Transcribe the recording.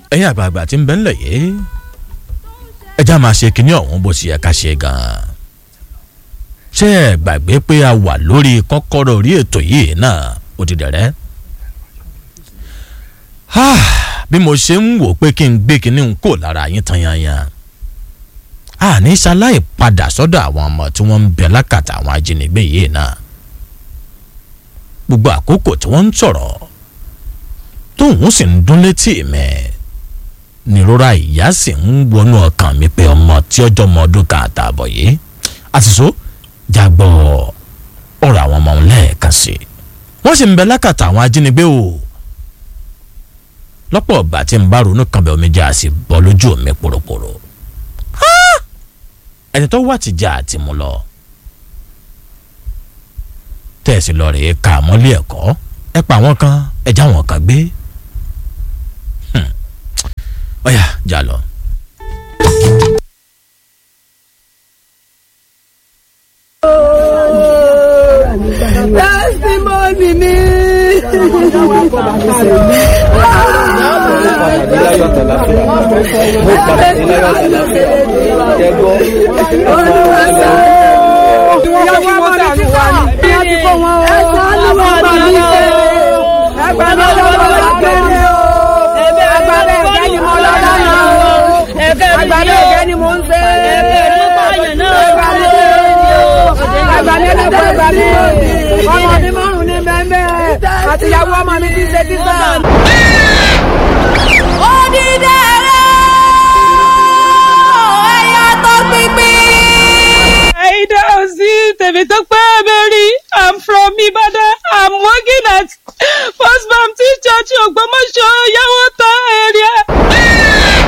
ẹ̀yin àgbààgbà tí ń bẹ ńlẹ̀ yìí ẹja máa ṣe kinní ọ̀hún bó ṣe yẹ ká ṣe gan-an ṣé ẹ gbàgbé pé a wà lórí kọ́kọ́rọ́ orí ètò yìí náà ó ti dẹ̀rẹ́ bí mo ṣe ń wò pé kí n gbé kinní ń kò lára yín tan yanyan àní ṣaláì padà sọ́dọ̀ àwọn ọmọ tí wọ́n ń bẹ lákàtà àwọn ajínigbé yìí náà gbogbo àkókò tí wọ́n ń sọ̀rọ̀ tóun sì ń dún létí mẹ́ nírora ìyá sì ń wọnú ọkàn mi pé ọmọ tí ọjọ́ ọmọ ọdún kan àtààbọ̀ yìí àtìsó jágbọ́ ọ̀rọ̀ àwọn ọmọ òun lẹ́ẹ̀kan sí i wọ́n sì ń bẹ lákàtà àwọn ajínigbé o lọ́pọ̀ ọ̀gbà tí n bá ronú kan bẹ̀ omi jẹ́ àsì bọ́ lójú mi pòròpòrò ẹni tó wà ti jà àti mú lọ tẹ̀sí lọ rèé ka mọ́lé ẹ̀kọ́ ẹ pa àwọn kan ẹ já wọn kan gbé ọ̀yà jà lọ. testimony mi. Olúwa ṣe ìyàwó ọmọ mi ti wà ní bí a ti kó wọn o. Ẹ̀sán ni wọ́n bá mi ṣe. Ẹgbẹ́ mi ló lọ lágbẹ́ mi o. Agbára ẹ̀gẹ́ ni mo lọ lánàá o. Agbára ẹ̀gẹ́ ni mo ń ṣe. Ẹgbẹ́ mi ẹgbà mi ẹlẹ́kọ̀ọ́ ẹgbà mi ọmọ mi márùn ní bẹ́ẹ̀ àti ìyàwó ọmọ mi ti ṣe títà. Odidere ẹ̀yà tó pínpín. Aida Ozi Tèmítọ́pẹ́ Mary I'm from Ibadan I'm working at First Baptist Church Ògbómọ̀ṣọ́ Yàwó